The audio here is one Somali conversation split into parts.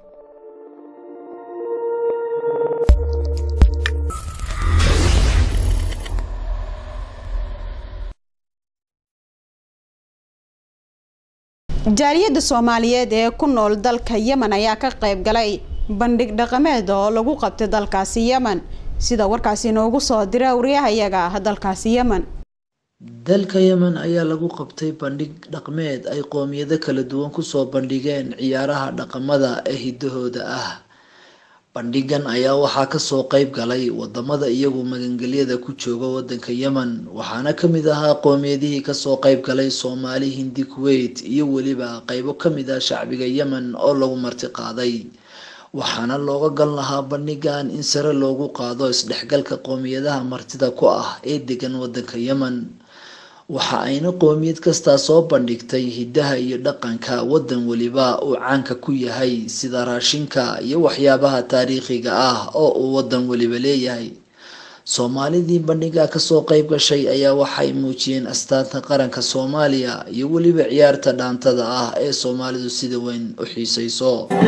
jaaliyadda soomaaliyeed ee ku nool dalka yemen ayaa ka qayb galay bandhig dhaqameed oo lagu qabtay dalkaasi yemen sida warkaasi inoogu soo dira wariyahayaga ah dalkaasi yemen dalka yemen ayaa lagu qabtay bandhig dhaqmeed ay qoomiyado kala duwan kusoo bandhigeen ciyaaraha dhaqamada ee hidahooda ah bandhigan ayaa waxaa kasoo qeyb galay wadamada iyagu magangelyada ku jooga wadanka yemen waxaana kamid ahaa qoomiyadihii kasoo qeyb galay soomaali hindi kuwait iyo weliba qeybo kamid ah shacbiga yemen oo lagu marti qaaday waxaana looga gal lahaa bandhigan in sare loogu qaado isdhexgalka qoomiyadaha martida ku ah ee degan wadanka yemen waxa ayna qoomiyad kastaa soo bandhigtay hidaha iyo dhaqanka wadan weliba uu caanka ku yahay sida raashinka iyo waxyaabaha taariikhiga ah oo uu wadan weliba leeyahay soomaalidii bandhiga kasoo qeyb gashay ayaa waxay muujiyeen astaanta qaranka soomaaliya iyo weliba ciyaarta dhaantada ah ee soomaalidu sida weyn u xiiseyso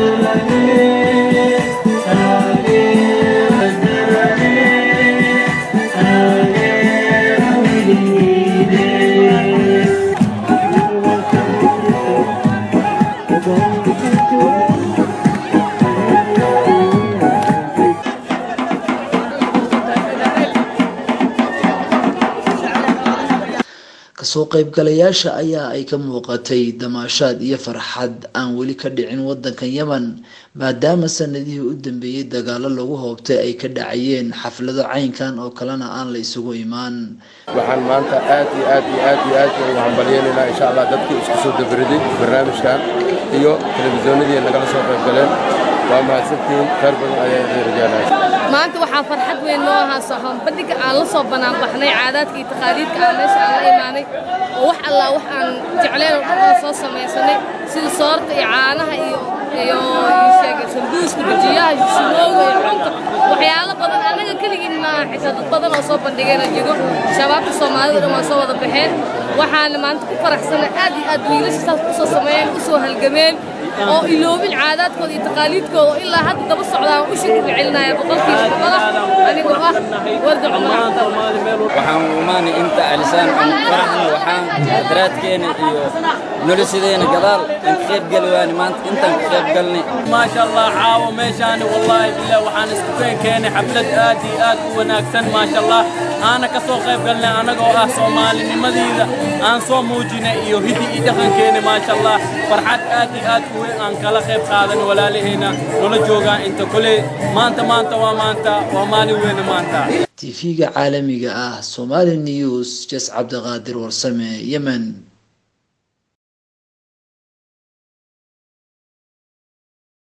kasoo qeybgalayaasha ayaa ay ka muuqatay damaashaad iyo farxad aan weli ka dhicin wadanka yemen maadaama sanadihii u dambeeyey dagaalo lagu hoobtay ay ka dhacayeen xaflado caynkan oo kalena aan la isugu imaan waxaan maanta aad iyo aad iyo aad iyo aad ugu hambalyeelaynaa insha allah dadkii isku soo dabariday barnaamijkan iyo telefisyoonadii nagala soo qaybgaleen waa mahadsantihiin khayr badan ayaa idin rajaynaya maanta waxaa farxad weyn noo ahaa soxon bandhiga aan la soo banaanbaxnay caadaadka iyo taqaaliidka aan meesha aan la imaanay oo wax allaa wax aan jecleen oo dhan aan soo samaysanay sida soorta iyo caanaha iyo iyo sheegay sambuuska bajiyaha shishimooga iyo cunta waxyaalo badan annaga keligiin maaha xitaa dad badan oo soo bandhigayna jiro shabaabka soomaalida dhan waa soo wada baxeen waxaana maanta ku faraxsanay aad iyo aad wiilasha saas u soo sameeyeen u soo halgameen oo iloobin caadaadkooda iyo taqaaliidkooda oo ilaa hadda daba socdaan u shukri celinaya boqolkiiba boqola anigoo ah warda cumar waxaan umaanay inta alisaan aan faraxna waxaan daraadkeena iyo noloshadeena gadaal aan ka qayb gali waani maanta intaan ka qayb galnay maasha allah caawo meeshaani wallaahi billah waxaan isku keenkeenay xaflad aad iyo aad u wanaagsan maasha allah aana ka soo qayb galnay annagoo ah soomaalinimadiida aan soo muujinay iyo hidi iyo dhaqankeena maasha allah farxad aad iyo aad u weyn aan kala qayb qaadan walaalaheena nala joogaan inta koley maanta maanta waa maanta waa maalin weyne maanta tv-ga caalamiga ah somali news jas cabdiqaadir warsame yemen